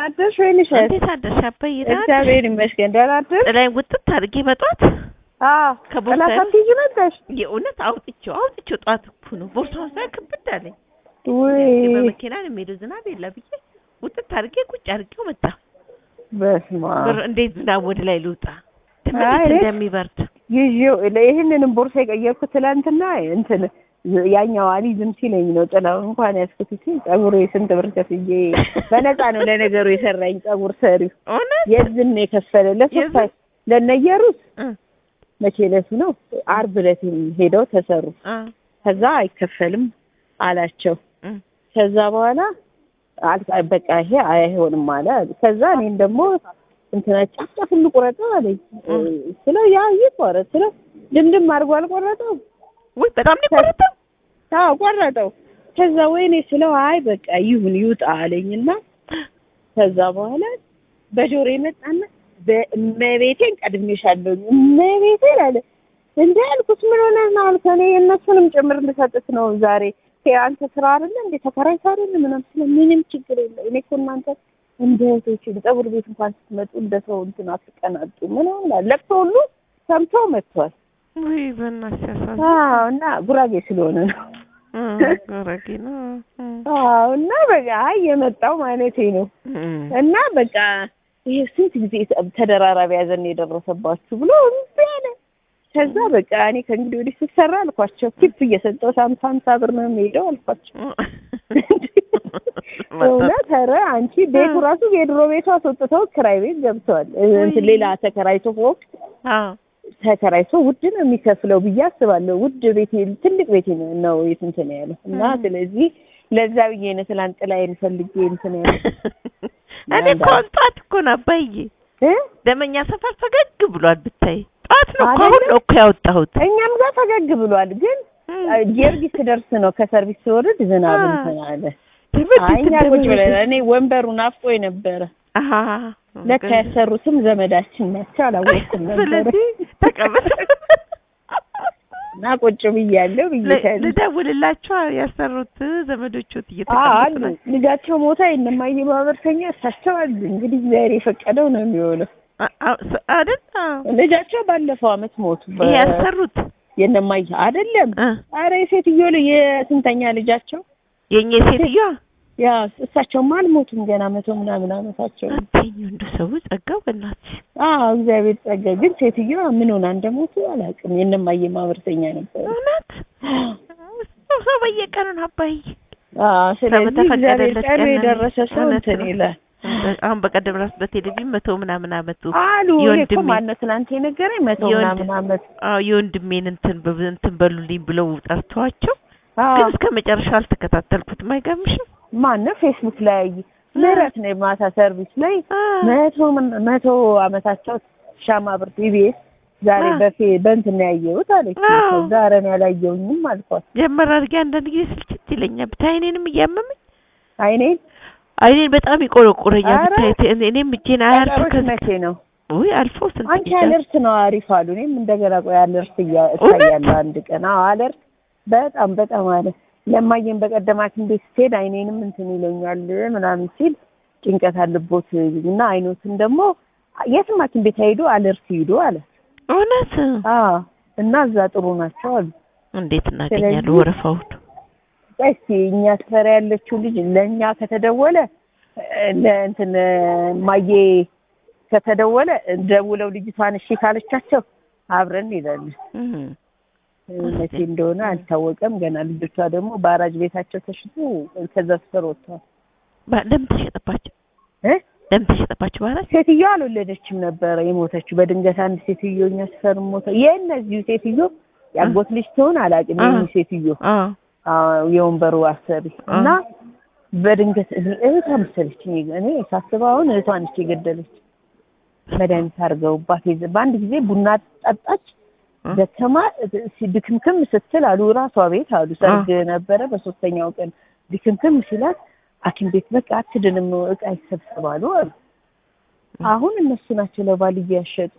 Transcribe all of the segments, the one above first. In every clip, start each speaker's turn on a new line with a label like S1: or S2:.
S1: አደርሽ ወይንሽ?
S2: እንዴት አደርሽ አባዬ? ደህና አደርሽ?
S1: እግዚአብሔር ይመስገን ደህና አደርሽ?
S2: ጥላዬን ውጥት አድርጌ በጧት
S1: አዎ
S2: ከቦርሳዬ
S1: ጥላ ሳትይዢ መጣሽ?
S2: የእውነት አውጥቼው አውጥቼው ጠዋት እኮ ነው ቦርሳውን ሳይ ክብድ አለኝ።
S1: ውይ
S2: በመኪና ነው የምሄደው ዝናብ የለ ብዬ ውጥት አድርጌ ቁጭ አድርጌው መጣ።
S1: በስመ አብ
S2: ብር እንዴት ዝናብ ወደ ላይ ልውጣ
S1: አይ፣
S2: ትምህርት
S1: እኔ-
S2: እንደሚበርድ
S1: ይዤው ይህንንም ቦርሳ የቀየርኩት ትላንትና እንትን ያኛው አሊ ዝም ሲለኝ ነው ጥላው እንኳን ያስኩት ሲል ጸጉሩ የስንት ብር ከፍዬ በነፃ ነው ለነገሩ የሰራኝ ጸጉር ሰሪው
S2: እውነት
S1: የዝን ነው የከፈለ ለሶስት
S2: የዝን?
S1: ለነየሩት
S2: እ
S1: መቼ ዕለቱ ነው አርብ ዕለት ሄደው ተሰሩ
S2: አ
S1: ከዛ አይከፈልም አላቸው
S2: እ
S1: ከዛ በኋላ አል- በቃ ይሄ አይሆንም አለ ከዛ እኔም ደግሞ እንትና ጫፍ ጫፍ ልቁረጠው አለኝ
S2: እ።
S1: ስለው ያ ይቆረጥ ስለው ድምድም አድርጎ አልቆረጠው
S2: ውይ በጣም ነው የቆረጠው።
S1: አዎ ቆረጠው ከዛ ወይኔ ስለው አይ በቃ ይሁን ይውጣ አለኝና ከዛ በኋላ በጆሮ የመጣና በእመቤቴን ቀድሜሻለሁ እመቤቴን አለ እንደ ያልኩት ምን ሆነህ ነው አልከ እኔ የእነሱንም ጭምር ልሰጥት ነው ዛሬ ይሄ አንተ ስራ አይደለ እንዴ ተከራይተህ አይደለ ምናምን ስለ ምንም ችግር የለም እኔ እኮ እናንተ እንደ እህቶች ፀጉር ቤት እንኳን ስትመጡ እንደ ሰው እንትን አትቀናጡ ምናምን አለ ለቅሶ ሁሉ ሰምቶ መጥቷል
S2: ውይ በእናትሽ ያሳዝን።
S1: አዎ እና ጉራጌ ስለሆነ ነው
S2: እ ጉራጌ ነው። እ
S1: አዎ እና በቃ አይ የመጣው ማለቴ ነው
S2: እ
S1: እና በቃ ይሄ ስንት ጊዜ ተደራራቢ ያዘን የደረሰባችሁ ብሎ እምቢ አለ። ከዛ በቃ እኔ ከእንግዲህ ወዲህ ስትሰራ አልኳቸው ቲፕ እየሰጠው ሀምሳ ሀምሳ ብር ነው የሚሄደው አልኳቸው። እውነት ኧረ አንቺ ቤቱ ራሱ የድሮ ቤቱ አስወጥተው ክራይ ቤት ገብተዋል። እንትን ሌላ ተከራይቶ ፎቅ
S2: አዎ
S1: ተከራይቶ ውድ ነው የሚከፍለው ብዬ አስባለሁ። ውድ ቤት ትልቅ ቤት ነው የት እንትን ያለው እና ስለዚህ ለዛ ብዬ ነው ትላንት ጥላዬን ፈልጌ እንትን ያለው
S2: እኔ እኮ ጠዋት እኮ ነው አባዬ
S1: እ
S2: ደመኛ ሰፈር ፈገግ ብሏል ብታይ። ጠዋት ነው እኮ
S1: አይደለ?
S2: አሁን ነው እኮ ያወጣሁት።
S1: እኛም ጋር ፈገግ ብሏል። ግን ጊዮርጊስ ስደርስ ነው ከሰርቪስ ስወርድ ዝናብ
S2: አ-
S1: እንትን አለ።
S2: ትምህርት
S1: አይ እኛ
S2: ቤት
S1: ቁጭ ብለን
S2: እንደመሄድ-
S1: እኔ ወንበሩ ናፍቆኝ ነበረ።
S2: አሃ
S1: ለካ ያሰሩትም ዘመዳችን ናቸው አላወቅኩም ነበረ
S2: ስለዚህ ተቀበል
S1: እና ቁጭ ብያለሁ ብዬሻለሁ።
S2: ልደውልላቸው ያሰሩት ዘመዶቹት
S1: አዎ
S2: እየተቀመጡ
S1: አሉ
S2: ነው።
S1: ልጃቸው ሞታ የእነማዬ ማህበርተኛ እሳቸው አሉ። እንግዲህ እግዚአብሔር የፈቀደው ነው የሚሆነው።
S2: አ- አ- ስ- አይደል? አዎ።
S1: ልጃቸው ባለፈው አመት ሞቱ። በ-
S2: ይሄ ያሰሩት
S1: የእነማዬ አይደለም።
S2: እ
S1: አረ የሴትዮ ልጅ የስንተኛ ልጃቸው
S2: የኛ ሴትዮዋ
S1: ያ እሳቸውማ አልሞቱም ገና መቶ ምናምን አመታቸው ነው።
S2: አትይኝ እንደ ሰው ጸጋው በእናትሽ
S1: አዎ እግዚአብሔር ጸጋ። ግን ሴትዮዋ ምን ሆና እንደሞቱ አላውቅም። የእነማዬ ማህበርተኛ ነበረ።
S2: እውነት ሰው በየቀኑ ነው አባዬ
S1: አዎ ስለዚህ እግዚአብሔር
S2: በተፈቀደለት
S1: ቀኑ
S2: ቀን
S1: የደረሰ ሰው
S2: እውነት
S1: እንትን
S2: ነው።
S1: ይላል
S2: አሁን በቀደም ራሱ በቴሌቪዥን መቶ ምናምን አመቱ
S1: አሉ። እኔ እኮ
S2: የወንድሜ
S1: ማነው ትናንት የነገረኝ መቶ
S2: የወንድ-
S1: ምናምን አመት
S2: አዎ የወንድሜን እንትን በብ- እንትን በሉልኝ ብለው ጠርተዋቸው
S1: አዎ
S2: ግን እስከ መጨረሻው አልተከታተልኩትም። አይገርምሽም?
S1: ማነው ፌስቡክ ላይ ምህረት ነው የማታ ሰርቪስ ላይ መቶ ምን- መቶ አመታቸው ሻማ ብርት ኢቢኤስ ዛሬ
S2: አ።
S1: በፌ በእንትን ነው ያየሁት አለች።
S2: አዎ።
S1: ዛሬ ነው ያላየሁኝም አልኳት።
S2: ጀመር አድርጌ አንዳንድ ጊዜ ስልችት ይለኛል። ብታይ አይኔንም እያመመኝ
S1: አይኔን
S2: አይኔን በጣም ይቆረቆረኛል።
S1: ኧረ።
S2: ብታይ እኔ- እኔም እጄን አያርፍ
S1: ቀጠሮች
S2: ከዚህ
S1: መቼ ነው?
S2: ውይ አልፎ ስንት
S1: አንቺ
S2: ጊዜ
S1: አለርት ነው አሪፍ አሉ። እኔም እንደገና ቆይ አለርት እያ-
S2: እውነት?
S1: እታያለሁ አንድ ቀን። አዎ አለርት በጣም በጣም አለ። ለማየን በቀደም ሐኪም ቤት ስትሄድ አይኔንም እንትን ይለኛል ምናምን ሲል ጭንቀት አለቦት እና አይኖትን ደግሞ የትም ሐኪም ቤት ሄዶ አለርት ሂዶ አለ።
S2: እውነት
S1: አዎ እና እዛ ጥሩ ናቸው አሉ።
S2: እንዴት እናገኛለን
S1: ስለዚህ-
S2: ወረፋውን?
S1: እስኪ እኛ ሰፈር ያለችው ልጅ ለእኛ ከተደወለ እ፣ ለእንትን እ፣ ማዬ ከተደወለ ደውለው ልጅቷን እሺ ካለቻቸው አብረን እንሄዳለን።
S2: እም።
S1: መቼ እንደሆነ አልታወቀም ገና። ልጆቿ ደግሞ በአራጅ ቤታቸው ተሽጡ ከዛ ሰፈር ወጥተዋል።
S2: ባ- ለምን ተሸጠባቸው?
S1: እ?
S2: ለምን ተሸጠባቸው? ማለት
S1: ሴትዮዋ አልወለደችም ነበረ የሞተችው። በድንገት አንድ ሴትዮ እኛ ሰፈር ሞተ። የእነዚሁ ሴትዮ ያጎት ልጅ ትሆን አላውቅም።
S2: አ።
S1: የእኚህ ሴትዮ
S2: አዎ
S1: አዎ፣ የወንበሩ አሰሪ
S2: አ።
S1: እና በድንገት እህቷ መሰለችኝ። እኔ ሳስበው አሁን እህቷ ነች የገደለች። መድኃኒት አድርገውባት የዘ- በአንድ ጊዜ ቡና ጠጣች።
S2: እ?
S1: ደከማ ድክምክም ስትል አሉ ራሷ ቤት አሉ ሰርግ ነበረ። በሶስተኛው ቀን ድክምክም ሲላት ሐኪም ቤት በቃ አትድንም እቃ ይሰብሰባሉ አሉ። አሁን እነሱ ናቸው ለባልዬ ያሸጡት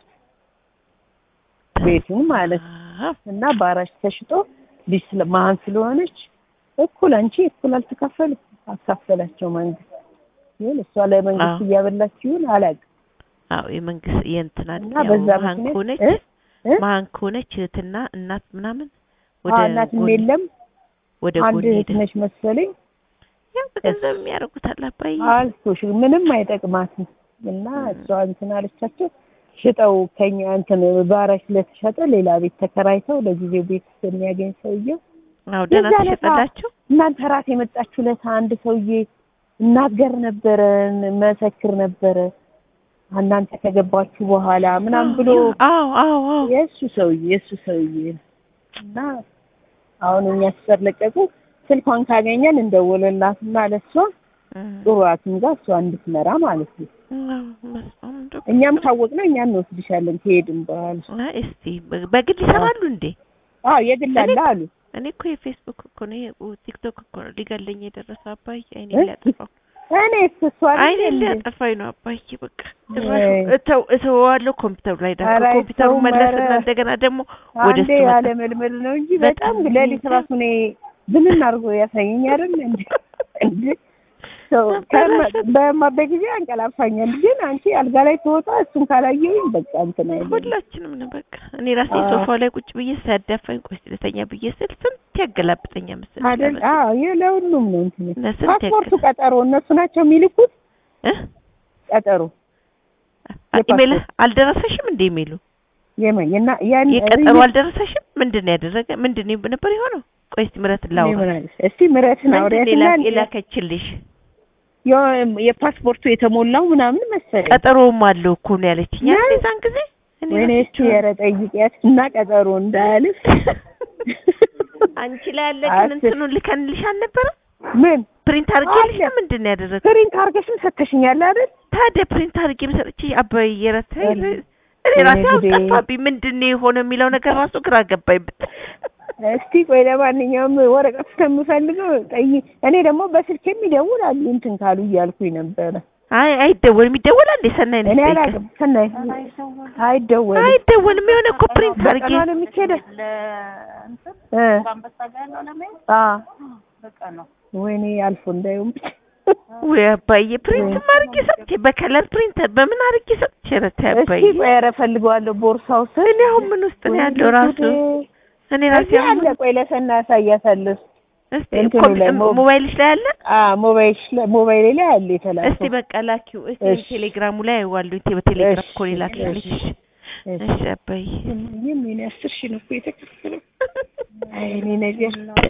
S1: ቤቱን ማለት ነው።
S2: አዎ።
S1: እና በአራሽ ተሽጦ ልጅ ስለ- መሀን ስለሆነች እኩል አንቺ እኩል አልተካፈሉ አካፈላቸው መንግስት ይሁን እሷ ለመንግስት
S2: አዎ።
S1: እያበላች ይሁን አላውቅም።
S2: አዎ የመንግስት የእንትና
S1: እና
S2: ያው
S1: በዛ
S2: መሀን
S1: ምክንያት
S2: ከሆነች
S1: እ? እ?
S2: መሀን ከሆነች እህትና እናት ምናምን
S1: አዎ
S2: ወደ
S1: እናትም
S2: ጎን
S1: የለም
S2: ወደ
S1: አንድ
S2: ጎን
S1: እህት
S2: ሄደ።
S1: ነች መሰለኝ።
S2: ያው በገንዘብ የሚያደርጉታል አባዬ።
S1: አልኩሽ ምንም አይጠቅማትም። እና እሷ እንትን አለቻቸው ሽጠው ከኛ እንትን ባራሽ ስለተሸጠ ሌላ ቤት ተከራይተው ለጊዜው ቤት የሚያገኝ ሰውዬው
S2: አዎ ደህና
S1: የዛ ዕለት
S2: ተሸጠላቸው።
S1: እናንተ ራት የመጣችሁ ዕለት አንድ ሰውዬ እናገር ነበረ መሰክር ነበረ እናንተ ከገባችሁ በኋላ ምናምን ብሎ
S2: አዎ አዎ አዎ
S1: የእሱ ሰውዬ የእሱ ሰውዬ ነው። እና አሁን እኛ ስር ለቀቁ ስልኳን ካገኘን እንደወለላትና ለሷ
S2: እም።
S1: ጥሩ ሐኪም ጋር እሷ እንድትመራ ማለት ነው።
S2: አዎ፣ በስመ አብ እንደው
S1: እኛም ታወቅነው እኛ እንወስድሻለን ከሄድን በኋላ።
S2: አይ እስቲ በ- በግል ይሰራሉ እንዴ?
S1: አዎ የግል አለ አሉ።
S2: እኔ እኮ የፌስቡክ እኮ ነው ይሄ ቲክቶክ እኮ ነው ሊገለኝ የደረሰው አባዬ። አይኔ
S1: እ?
S2: ሊያጠፋው
S1: እኔ እሷ
S2: አይኔ
S1: አይደል እንዴ?
S2: ሊያጠፋኝ ነው አባዬ። በቃ ጭራሽ
S1: ወይ.
S2: እተው እተወዋለሁ ኮምፒውተሩ ላይ ዳካ
S1: ኧረ
S2: ኮምፒውተሩ
S1: አይተውም፣
S2: መለስና
S1: ኧረ።
S2: እንደገና ደግሞ ወደ
S1: አንዴ
S2: እሱ መጣ።
S1: ያለ መልመል ነው እንጂ በጣም
S2: በጣም
S1: ሌሊት
S2: እንጃ።
S1: ራሱ እኔ ብንን አድርጎ ያሳየኝ አይደል እንዴ? እንዴ ሰው ከመ- በማበት ጊዜ አንቀላፋኛል። ግን አንቺ አልጋ ላይ ትወጣ እሱን ካላየሁኝ በቃ እንትን አይልም።
S2: ሁላችንም ነው በቃ። እኔ ራሴ
S1: አዎ።
S2: ሶፋው ላይ ቁጭ ብዬ ሲያዳፋኝ ቆይ ስለተኛ ብዬ ስል ስንት ያገላብጠኛ መሰለሽ
S1: አይደል?
S2: አበባ።
S1: አዎ ይሄ ለሁሉም ነው እንትን
S2: እና ስንት
S1: ፓስፖርቱ
S2: ያገላ-
S1: ቀጠሮ እነሱ ናቸው የሚልኩት
S2: እ?
S1: ቀጠሮ
S2: ኢሜል
S1: የፓስፖርት
S2: አልደረሰሽም እንዴ? ኢሜሉ
S1: የመን እና ያን
S2: የቀጠሮ አልደረሰሽም? ምንድን ነው ያደረገ? ምንድን ነው ነበር የሆነው? ቆይ እስቲ ምረትን
S1: እኔ
S2: ላውራ።
S1: ምን አለሽ? እስቲ ምረትን
S2: ምንድን ነው
S1: አውሪያትና
S2: የላ- የላከችልሽ?
S1: የ- የፓስፖርቱ የተሞላው ምናምን መሰለኝ።
S2: ቀጠሮውም አለው እኮ ነው ያለችኝ።
S1: ምን?
S2: ያኔ የዛን ጊዜ እኔ
S1: ወይኔ እስቲ ኧረ ጠይቂያት እና ቀጠሮ እንዳያልፍ
S2: አንቺ ላይ ያለ ግን
S1: አስር-
S2: እንትኑን ልከንልሽ አልነበረ?
S1: ምን
S2: ፕሪንት አድርጌልሽ
S1: አለ።
S2: ምንድን ነው ያደረገው?
S1: ፕሪንት አድርገሽም ሰተሽኛል አይደል?
S2: ታዲያ ፕሪንት አድርጌ ሰጥቼ አባዬ የረታ
S1: እኔ
S2: እኔ ራሴ
S1: ጉዴ።
S2: አስጠፋብኝ። ምንድን ነው የሆነው የሚለው ነገር ራሱ ግራ ገባኝ።
S1: እስቲ ቆይ ለማንኛውም ወረቀት እስከምፈልገው ጠይ እኔ ደግሞ በስልክ ይደውላሉ እንትን ካሉ እያልኩኝ ነበረ።
S2: አይ አይደወልም። ይደወላል እንዴ? ሰናይ ነው
S1: እኔ
S2: የምጠይቀው።
S1: አላውቅም። ሰናይ አይደወልም።
S2: አይደወልም። የሆነ እኮ ፕሪንት አድርጌ
S1: በቀኗ ነው የሚኬደው። እ አ ወይኔ አልፎ እንዳይሆን ብቻ
S2: ወይ አባዬ ፕሪንት አድርጌ ሰጥቼ በከለር ፕሪንት በምን አድርጌ ሰጥቼ ረታ
S1: እስቲ
S2: አባዬ።
S1: ቆይ ኧረ እፈልገዋለሁ ቦርሳው ስር
S2: እኔ አሁን ምን ውስጥ ነው ያለው ራሱ? እኔ ራሴ
S1: እዚህ
S2: አሁን
S1: አለ። ቆይ ለሰና ያሳያታለሁ።
S2: እስቲ
S1: እንትኑ
S2: ኮምፒ-
S1: ላይ ሞ-
S2: ሞባይልሽ ላይ አለ?
S1: አ ሞባይል ሞባይል ላይ አለ
S2: እስቲ
S1: የተላከው።
S2: በቃ ላኪው። እስቲ
S1: እሺ።
S2: ቴሌግራሙ ላይ አይዋለሁ። በቴሌግራም
S1: እሺ፣
S2: እኮ ነው የላክልሽ።
S1: እሺ፣ እሺ።
S2: እሺ አባዬ
S1: ይህም የኔ አስር ሺህ ነው እኮ የተከፈለው። አይ እኔ ነገር